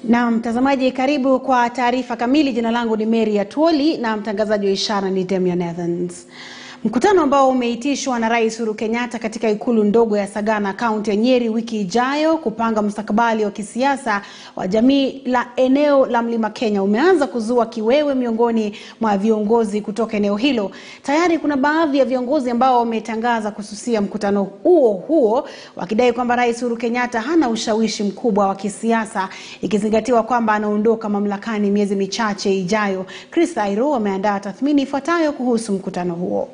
Na mtazamaji, karibu kwa taarifa kamili. Jina langu ni Mary Atwoli na mtangazaji wa ishara ni Damian Evans. Mkutano ambao umeitishwa na Rais Uhuru Kenyatta katika ikulu ndogo ya Sagana, kaunti ya Nyeri wiki ijayo kupanga mustakabali wa kisiasa wa jamii la eneo la Mlima Kenya umeanza kuzua kiwewe miongoni mwa viongozi kutoka eneo hilo. Tayari kuna baadhi ya viongozi ambao wametangaza kususia mkutano huo huo wakidai kwamba Rais Uhuru Kenyatta hana ushawishi mkubwa wa kisiasa ikizingatiwa kwamba anaondoka mamlakani miezi michache ijayo. Chris Airo ameandaa tathmini ifuatayo kuhusu mkutano huo.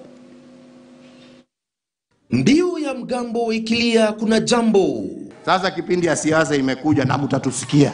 Mbiu ya mgambo ikilia kuna jambo. Sasa kipindi ya siasa imekuja na mtatusikia.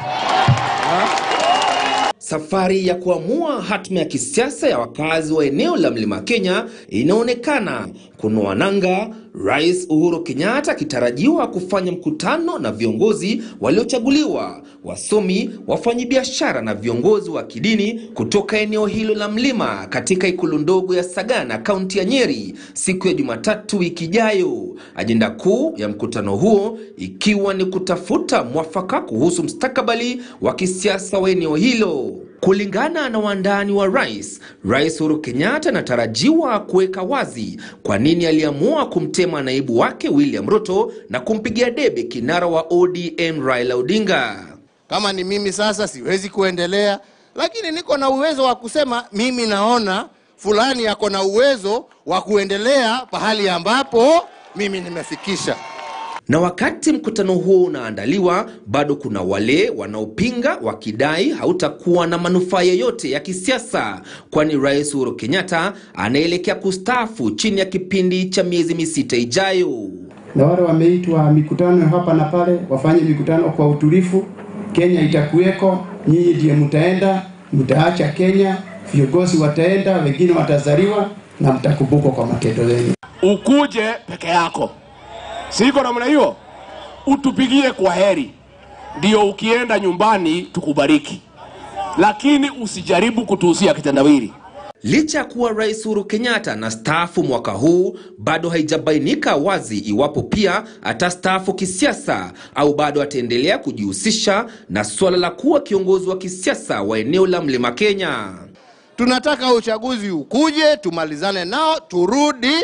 Safari ya kuamua hatma ya kisiasa ya wakazi wa eneo la Mlima Kenya inaonekana kunoa nanga, Rais Uhuru Kenyatta akitarajiwa kufanya mkutano na viongozi waliochaguliwa, wasomi, wafanyabiashara na viongozi wa kidini kutoka eneo hilo la mlima katika ikulu ndogo ya Sagana, kaunti ya Nyeri siku ya Jumatatu wiki ijayo. Ajenda kuu ya mkutano huo ikiwa ni kutafuta mwafaka kuhusu mustakabali wa kisiasa wa eneo hilo. Kulingana na wandani wa rais, Rais Uhuru Kenyatta anatarajiwa kuweka wazi kwa nini aliamua kumtema naibu wake William Ruto na kumpigia debe kinara wa ODM Raila Odinga. Kama ni mimi sasa siwezi kuendelea, lakini niko na uwezo wa kusema mimi naona fulani ako na uwezo wa kuendelea pahali ambapo mimi nimefikisha. Na wakati mkutano huo unaandaliwa, bado kuna wale wanaopinga wakidai hautakuwa na manufaa yoyote ya kisiasa, kwani Rais Uhuru Kenyatta anaelekea kustaafu chini ya kipindi cha miezi misita ijayo. Na wale wameitwa mikutano hapa na pale, wafanye mikutano kwa utulivu. Kenya itakuweko, nyinyi ndiye mtaenda, mtaacha Kenya, viongozi wataenda, wengine watazaliwa na mtakumbukwa kwa matendo yenu. Ukuje peke yako siko namna hiyo, utupigie kwa heri, ndio ukienda nyumbani tukubariki, lakini usijaribu kutuhusia kitendawili. Licha ya kuwa Rais Uhuru Kenyatta na staafu mwaka huu, bado haijabainika wazi iwapo pia atastaafu kisiasa au bado ataendelea kujihusisha na suala la kuwa kiongozi wa kisiasa wa eneo la Mlima Kenya. Tunataka uchaguzi ukuje, tumalizane nao, turudi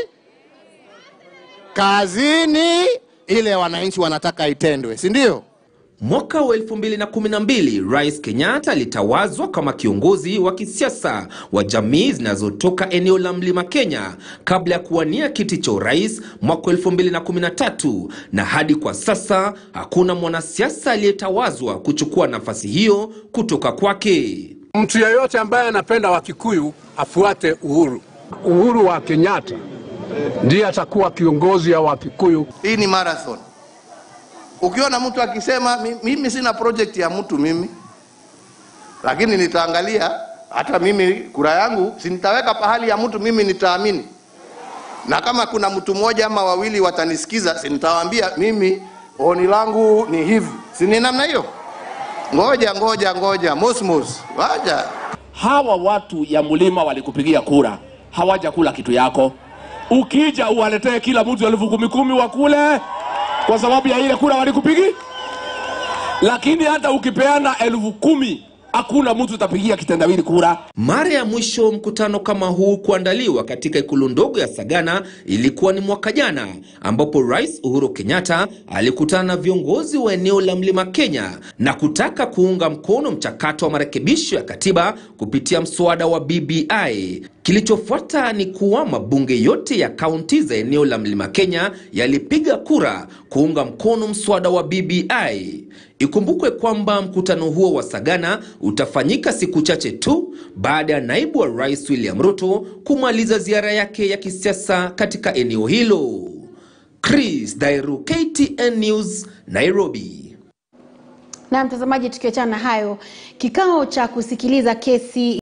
kazini ile wananchi wanataka itendwe, si ndio? Mwaka wa 2012 Rais Kenyatta alitawazwa kama kiongozi wa kisiasa wa jamii zinazotoka eneo la Mlima Kenya kabla ya kuwania kiti cha urais mwaka 2013, na hadi kwa sasa hakuna mwanasiasa aliyetawazwa kuchukua nafasi hiyo kutoka kwake. Mtu yeyote ambaye anapenda Wakikuyu afuate Uhuru. Uhuru wa Kenyatta ndiye atakuwa kiongozi ya Wakikuyu. Hii ni marathon. Ukiona mtu akisema "Mi- mimi sina project ya mtu mimi, lakini nitaangalia hata mimi kura yangu si nitaweka pahali ya mtu mimi nitaamini, na kama kuna mtu mmoja ama wawili watanisikiza, si nitawaambia mimi oni langu ni hivi, si ni namna hiyo? Ngoja ngoja ngoja, mosmos, waja Hawa watu ya mlima walikupigia kura, hawajakula kitu yako. Ukija uwaletee kila mtu elfu kumi kumi wakule, kwa sababu ya ile kura walikupigi. Lakini hata ukipeana elfu kumi hakuna mtu utapigia kitendawili kura. Mara ya mwisho mkutano kama huu kuandaliwa katika ikulu ndogo ya Sagana ilikuwa ni mwaka jana, ambapo Rais Uhuru Kenyatta alikutana na viongozi wa eneo la Mlima Kenya na kutaka kuunga mkono mchakato wa marekebisho ya katiba kupitia mswada wa BBI. Kilichofuata ni kuwa mabunge yote ya kaunti za eneo la Mlima Kenya yalipiga kura kuunga mkono mswada wa BBI. Ikumbukwe kwamba mkutano huo wa Sagana utafanyika siku chache tu baada ya naibu wa rais William Ruto kumaliza ziara yake ya kisiasa katika eneo hilo. Chris Dairu, KTN News, Nairobi. Na mtazamaji, tukiachana na hayo, kikao cha kusikiliza kesi